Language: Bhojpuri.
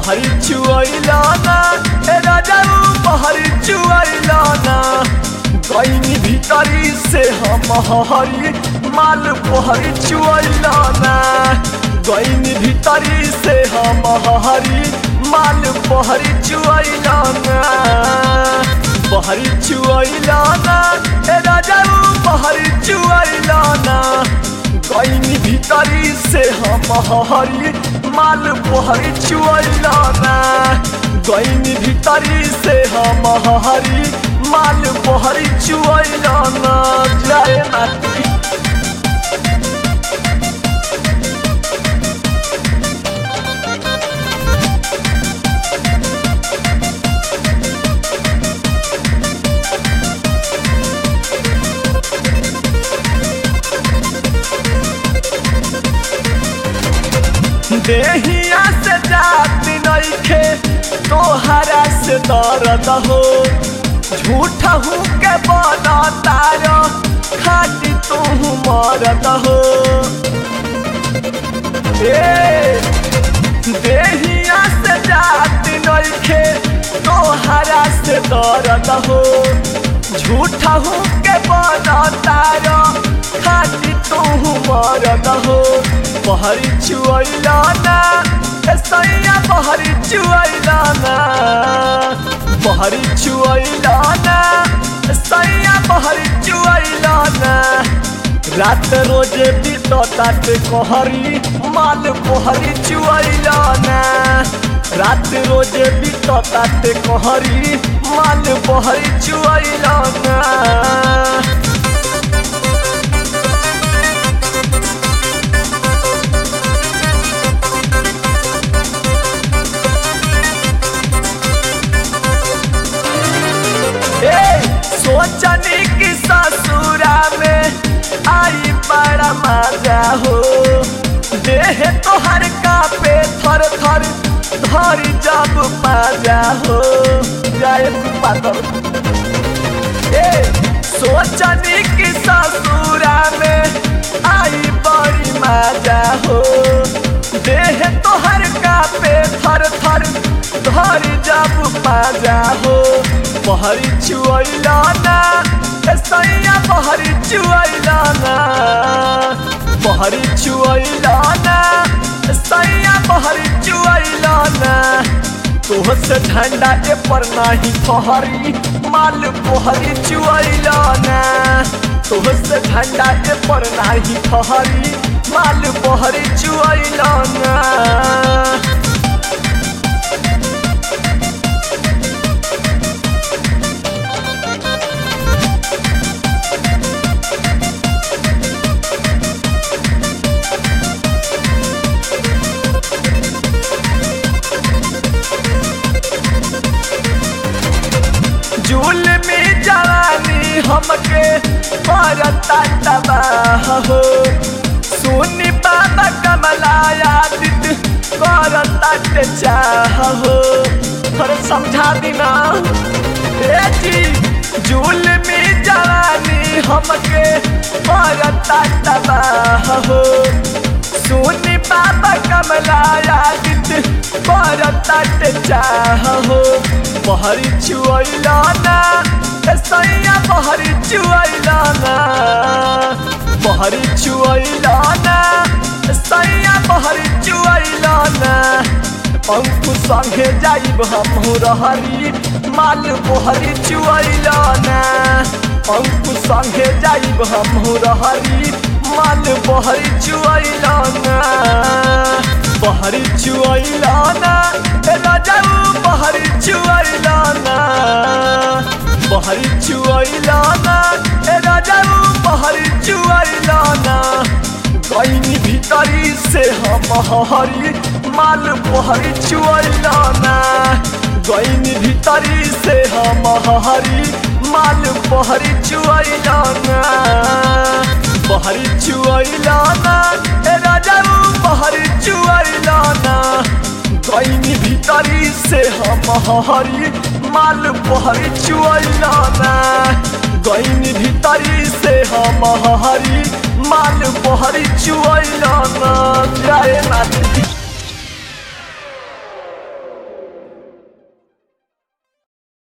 बहरी चुआइला ना ए राजाऊ बहरी चुआइला ना गईनी भीतरी से हम हरी माल बहरी चुआइला ना गईनी भीतरी से हम हरी माल बहरी चुआइला ना बहरी चुआइला ना ए राजाऊ बहरी चुआइला ना गईनी भीतरी से हम हरी माल बहरी चुआइला ना गईनी भीतरी से हम हरी माल बहरी चुआइला ना जाए ना देहिया से जात नइखे तोहरा से दर्द हो झूठा हूँ के बना तार खाटी तू मरद हो ए देहिया से जात नइखे तोहरा से दर्द हो झूठा हूँ के बना तार खाटी तू मरद हो बहरी चुआइला ना ए सैया बहरी चुआइला ना बहरी चुआइला ना ए सैया बहरी चुआइला ना रात रोजे बीततात कहरी माल बहरी चुआइला ना रात रोजे बीततात कहरी माल बहरी चुआइला ना सोचनी की ससुरा में आई बड़ा मजा हो देह तोहर कापे थर थर धरी जब मजा हो जाए पातर ए सोचनी की ससुरा में आई बड़ी मजा हो देह तोहर कापे थर थर धरी जब मजा हो बहरी चुआइला ना ए सैया बहरी चुआइला ना बहरी चुआइला ना ए सैया बहरी चुआइला ना तोह से झंडा ए पर नाही फहरी माल बहरी चुआइला ना तोह से झंडा ए पर नाही फहरी माल बहरी चुआइला ना झूल में जवानी हमके परता तबाह हो सुनी बाबा कमलाया दित करता के चाह हो पर समझा दीना ए जी झूल में जवानी हमके परता तबाह हो सुनी बाबा कमलाया दित करता के चाह हो बहरी चुआइला ना ए सैया बहरी चुआइला ना बहरी चुआइला ना ए सैया बहरी चुआइला ना पंखु संगे जाइब हमहू रहरी माल बहरी चुआइला ना पंखु संगे जाइब हमहू रहरी माल बहरी चुआइला ना बहरी चुआइला ना ए राजाऊ बहरी चुआइला ना बहरी चुआइला ना ए राजाऊ बहरी चुआइला ना गईनी भीतरी से हम हरी माल बहरी चुआइला ना गईनी भीतरी से हम हरी माल बहरी चुआइला ना बहरी चुआइला ना ए राजाऊ बहरी चुआइला ना गईनी भीतरी से हम हरी माल बहरी चुआइला ना गईनी भीतरी से हम हरी माल बहरी चुआइला ना जाए ना